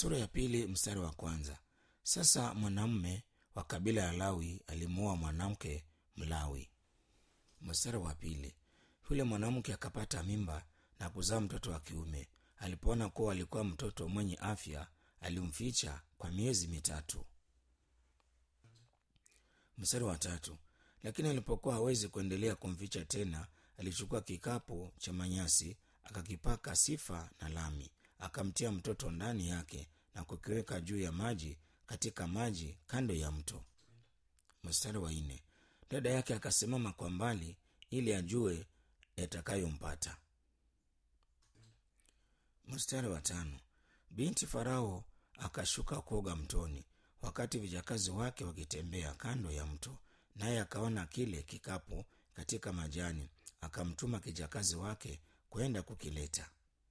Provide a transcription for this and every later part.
sura ya pili mstari wa kwanza sasa mwanamume wa kabila ya lawi alimuoa mwanamke mlawi mstari wa pili yule mwanamke akapata mimba na kuzaa mtoto wa kiume alipoona kuwa alikuwa mtoto mwenye afya alimficha kwa miezi mitatu mstari wa tatu lakini alipokuwa hawezi kuendelea kumficha tena alichukua kikapu cha manyasi akakipaka sifa na lami akamtia mtoto ndani yake na kukiweka juu ya maji katika maji kando ya mto mstari wa nne dada yake akasimama kwa mbali ili ajue yatakayompata mstari wa tano binti farao akashuka kuoga mtoni wakati vijakazi wake wakitembea kando ya mto naye akaona kile kikapu katika majani akamtuma kijakazi wake kwenda kukileta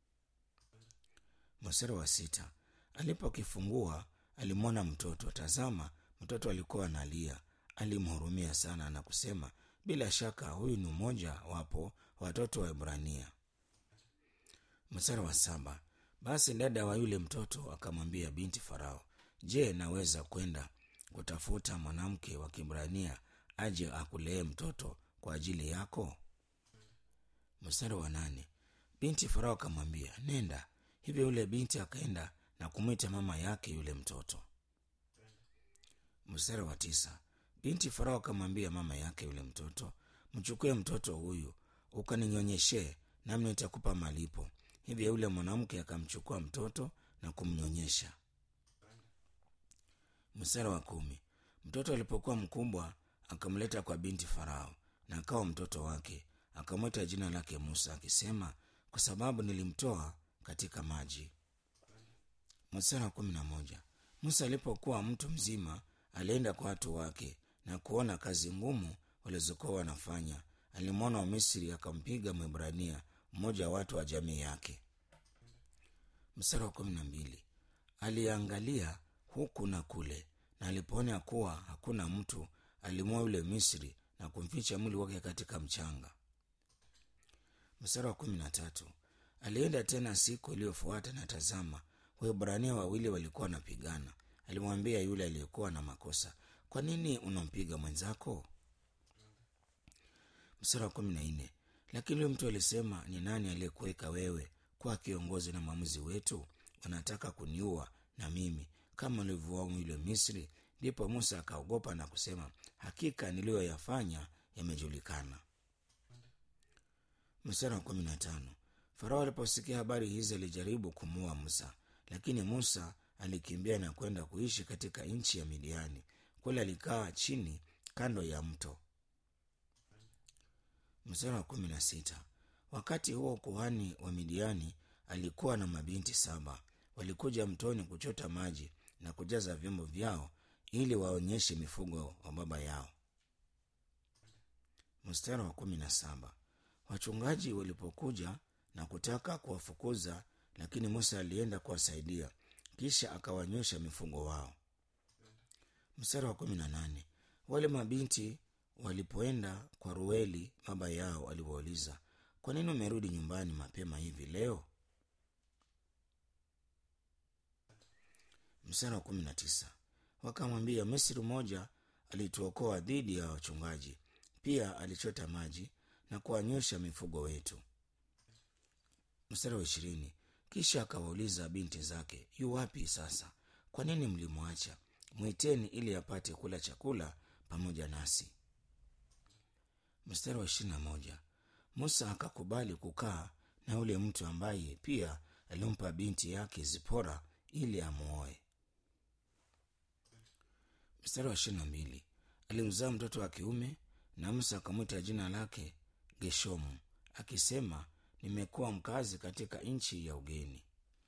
mstari wa sita alipokifungua alimwona mtoto tazama mtoto alikuwa analia alimhurumia sana na kusema bila shaka huyu ni mmoja wapo watoto wa ibrania mstari wa saba basi dada wa yule mtoto akamwambia binti farao je naweza kwenda kutafuta mwanamke wa kibrania aje akulee mtoto kwa ajili yako mstari wa nane binti farao akamwambia nenda hivyo yule binti akaenda na kumwita mama yake yule mtoto mstari wa tisa binti farao akamwambia mama yake yule mtoto mchukue mtoto huyu ukaninyonyeshe nami nitakupa malipo hivyo yule mwanamke akamchukua mtoto na kumnyonyesha mstari wa kumi mtoto alipokuwa mkubwa akamleta kwa binti farao na akawa mtoto wake akamwita jina lake musa akisema kwa sababu nilimtoa katika maji mstari wa kumi na moja musa alipokuwa mtu mzima alienda kwa watu wake na kuona kazi ngumu walizokuwa wanafanya alimwona wa misri akampiga mwibrania mmoja wa watu wa jamii yake mstari wa kumi na mbili aliangalia huku na kule na alipoona kuwa hakuna mtu alimwoa yule misri na kumficha mwili wake katika mchanga mstari wa kumi na tatu alienda tena siku iliyofuata na tazama wahibrania wawili walikuwa wanapigana alimwambia yule aliyekuwa na makosa kwa nini unampiga mwenzako mstari wa kumi na nne lakini huyo mtu alisema ni nani aliyekuweka wewe kuwa kiongozi na mwamuzi wetu wanataka kuniua na mimi kama ulivyoamu yule misri ndipo musa akaogopa na kusema hakika niliyoyafanya yamejulikana mstari wa kumi na tano farao aliposikia habari hizi alijaribu kumuua musa lakini musa alikimbia na kwenda kuishi katika nchi ya midiani kule alikaa chini kando ya mto mstari wa kumi na sita wakati huo kuhani wa midiani alikuwa na mabinti saba walikuja mtoni kuchota maji na kujaza vyombo vyao ili waonyeshe mifugo wa baba yao mstari wa kumi na saba wachungaji walipokuja na kutaka kuwafukuza lakini musa alienda kuwasaidia kisha akawanywesha mifugo wao mstari wa kumi na nane wale mabinti walipoenda kwa rueli baba yao aliwauliza kwa nini umerudi nyumbani mapema hivi leo mstari wa kumi na tisa wakamwambia misri mmoja alituokoa dhidi ya wachungaji pia alichota maji na kuwanywesha mifugo wetu mstari wa ishirini kisha akawauliza binti zake yu wapi sasa kwa nini mlimwacha mwiteni ili apate kula chakula pamoja nasi mstari wa ishirini na moja musa akakubali kukaa na yule mtu ambaye pia alimpa binti yake zipora ili amwoe mstari wa ishirini na mbili alimzaa mtoto wa kiume na musa akamwita jina lake geshomu akisema nimekuwa mkazi katika nchi ya ugeni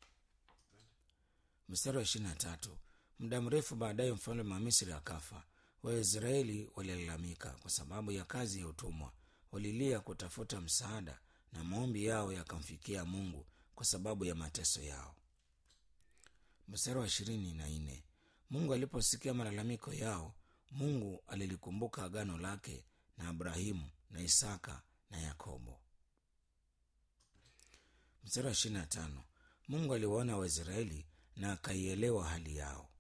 mstari wa ishirini na tatu muda mrefu baadaye mfalme wa misri akafa waisraeli walilalamika kwa sababu ya kazi ya utumwa walilia kutafuta msaada na maombi yao yakamfikia mungu kwa sababu ya mateso yao mstari wa ishirini na nne mungu aliposikia malalamiko yao mungu alilikumbuka agano lake na abrahimu na isaka na yakobo mstari wa ishirini na tano mungu aliwaona waisraeli na akaielewa hali yao